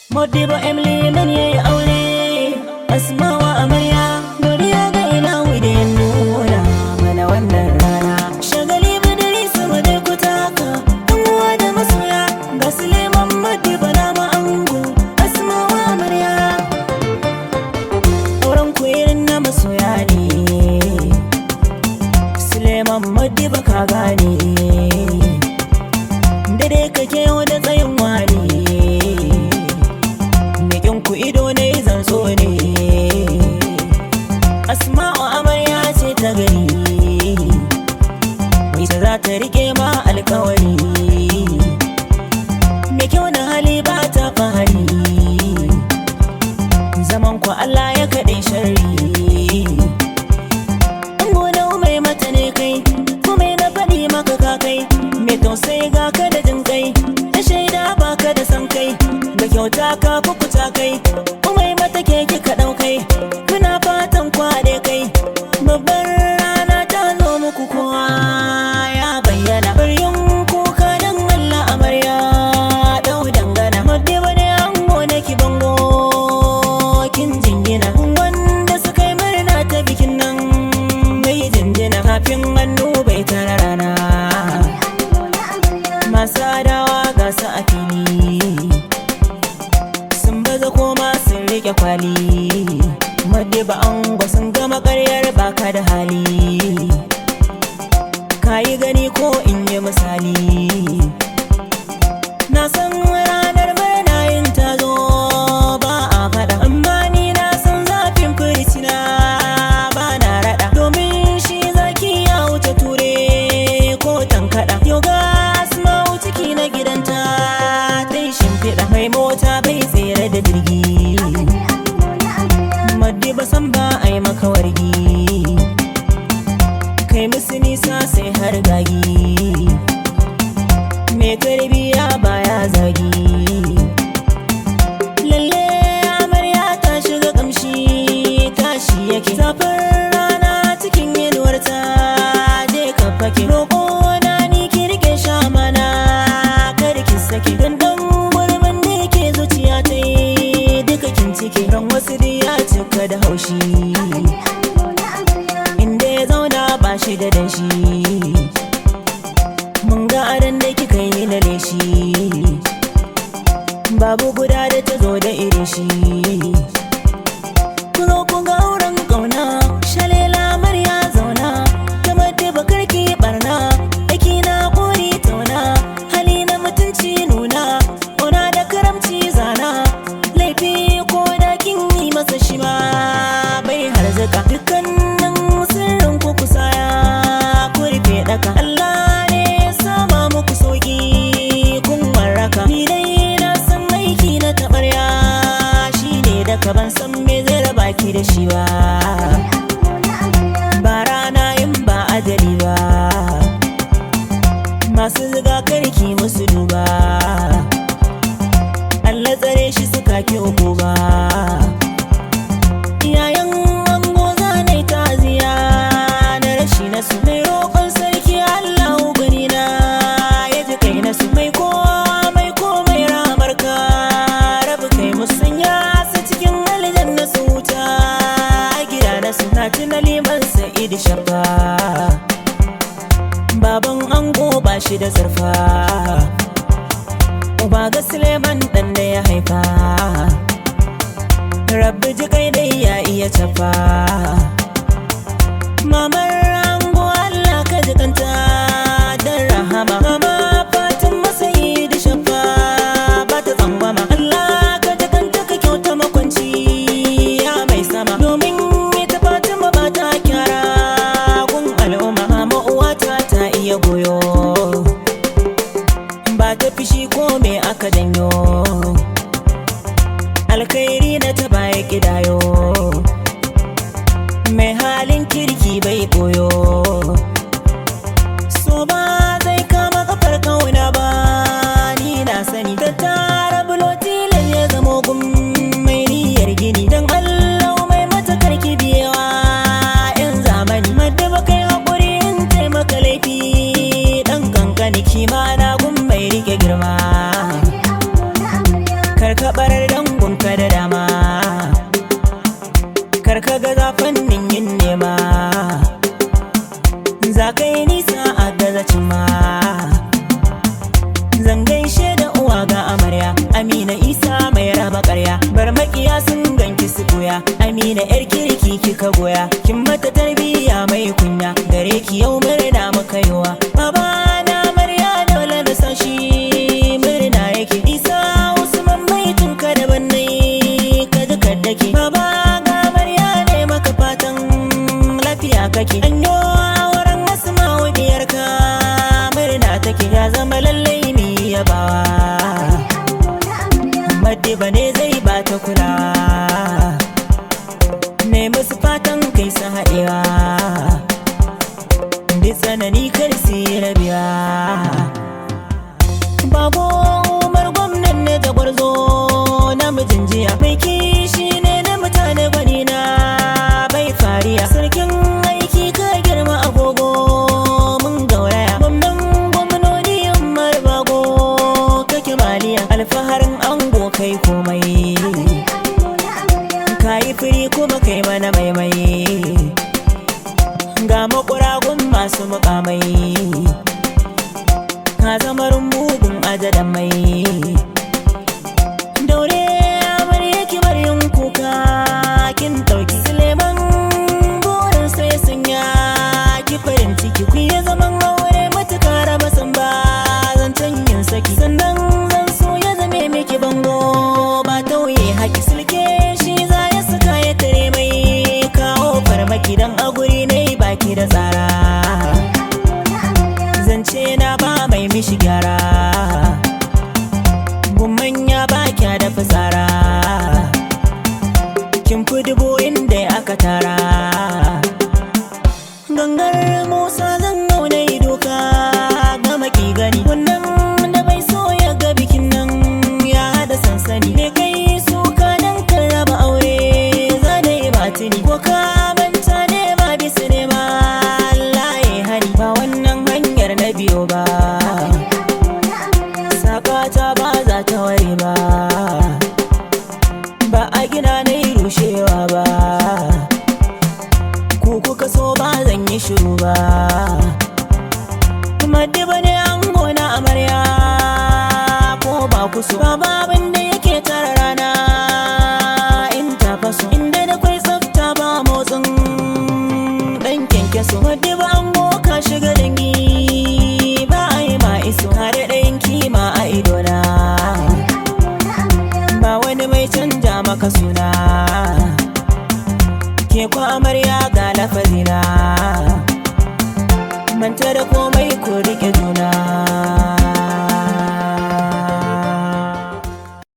Modibo Emily man yayi aure Asmawa amarya Godiya ga ina da ya nuna mana wannan rana Shagali madari sama da kutaka Yan uwa da masoya Ga Suleiman Modibo na ma'ango Asmawa amarya Auren ku irin na masoya ne Suleiman Modibo ka gane Dare kake yau da tsayin wani Mekin ku ido ne zan so ne Asma'u amarya ce ta gari Mai ta za ta rike ma alkawari Me kyau na hali ba ta fahari Zaman ku Allah ya kaɗe shari Gona mai mata ne kai Kuma na faɗi maka ka kai Mai tausayi ga ka da jin kai Ta shaida ba ka da san kai Ga kyauta ka kukuta kai Umai mata ke kika ɗaukai Kuna fatan kwaɗe kai Babbar rana ta zo muku kowa ya bayyana Baryun kuka don Allah amarya Ɗau dangana Madde wani ango na ki bango Kin jingina Wanda suka yi murna ta bikin nan Mai jinjina Kafin hannu bai tara rana Masu adawa ga su a fili sun baza koma sun rike kwali madde ba an sun gama karyar baka da hali kayi gani ko in yi misali na san ranar murna yin ta zo ba a faɗa amma ni na san zafin firicina ba na raɗa domin shi zaki ya wuce ture ko tankaɗa yau ga asma'u ciki na gidanta ta yi shimfiɗa mai mota bai tsere da jirgi maddi ba san ba a yi maka wargi kai musu nisa sai har gagi mai tarbiya baya zagi lalle amarya ta shiga kamshi tashi yake zafin rana cikin inuwarta je ka fake roƙo na ni ki rike sha mana kar ki sake dan dan gurbin da yake zuciya ta yi duka kin cike ran wasu da ya cika da haushi inda ya zauna ba shi da danshi mun ga aran da kika yi na leshi babu guda da ta zo da irin shi ku zo ku ga auren kauna shalela marya zauna kamar da bakar ki barna aiki na kori tauna hali na mutunci nuna ona da karamci zana laifi ko da kin yi masa shi ma bai harzuka dukkanin sirrin ku kusaya ku rufe daka Allah ne ya sama muku sauki kun warraka ni dai na san aiki na tabarya shine da ka ban san me zai raba ki da shi ba ba rana in ba ajali ba masu ziga karki musu duba Allah tsare shi suka ki uku ba iyayen ango zanai taziya na rashi na su mai roƙon sarki Allah gani na ya ji kai na su mai kowa mai komai ramar ka rabu kai musanya su cikin aljanna su wuta gida na su na tuna liman sa'id shafa baban ango ba shi da zarfa uba ga suleiman dan da ya haifa rabbi ji kai dai ya iya tafa mamar ango allah ka ji kanta dan rahama mama fatin masayi da shafa ba ta tsangwama allah ka ji kanta ka kyauta makwanci ya mai sama domin ita fatima ba ta kyara gun al'umma mama uwata ta iya goyo ba ta fishi ko me aka janyo alkhairi na ta baya kidayo mai halin kirki bai boyo so ba zai kama kafar kauna ba ni na sani ta tara bulotilan ya zamo gun mai niyyar gini don allah mai matakar kibiyewa yan zamani madda ba kai haƙuri in taimaka laifi ɗan kankani kima na gun mai rike girma karkabar dan ka da dama karka ga zafin yin nema za ka yi nisa a gazacin ma zan gaishe da uwa ga amarya amina isa mai raba karya bar makiya sun ganki su goya amina yar kirki kika goya kin mata tarbiyya mai kunya gare ki yau murna muka yiwa baba na amarya dole da sashi murna yake isa usman mai tunka da bannai ka duka dake baba ga amarya ne maka fatan lafiya kake anyo auren asma'u diyarka murna take ya zama lallai mi yabawa Madiba ne zai bata kula Ne musu fatan kai su haɗewa Duk tsanani kar su yi rabiya Bago umar gwamnan ne ta gwarzo namijin jiya Mai kishi ne na mutane gwani na bai fariya Sarkin aiki ka girma agogo mun gauraya Gwamnan gwamnoni umar bago kake maliya Alfaharin ango kai komai Kayi firi kuma kai mana maimai Ga makuragun masu mukamai Ka zama rumbubin ajadan mai Daure amarya ki bar yin kuka kin ɗauki Suleiman burin sai sun ya ki farin ciki ku yi zaman aure matuka raba san ba zancen yin saki sannan zan so ya zame miki bango ba tauye haki sulke shi za ya saka ya tare mai kawo farmaki dan a guri ne baki da tsara zance na ba mai mishi gyara gumman ya ba kya da fitsara kin fi dubu inda aka tara gangar musa zan auna doka ga maki gani wannan da bai so ya ga bikin nan ya hada sansani me kai suka dan kan raba aure za da yi batini ko ka manta ne ma bisa ne ma Allah ya hani ba wannan hanyar na biyo ba sakata ba za ta ware ba ba a gina na yi rushewa ba ku kuka so ba zan yi shiru ba Madiba ne an gona amarya ko ba ku so ba babin da yake tara rana in ta faso inda da kwai tsafta ba motsin dan kyankyaso Madiba an ka shiga dangi ba a yi ma iso kare ɗayan kima a idona ba wani mai canja maka suna ke kwa amarya ga lafazi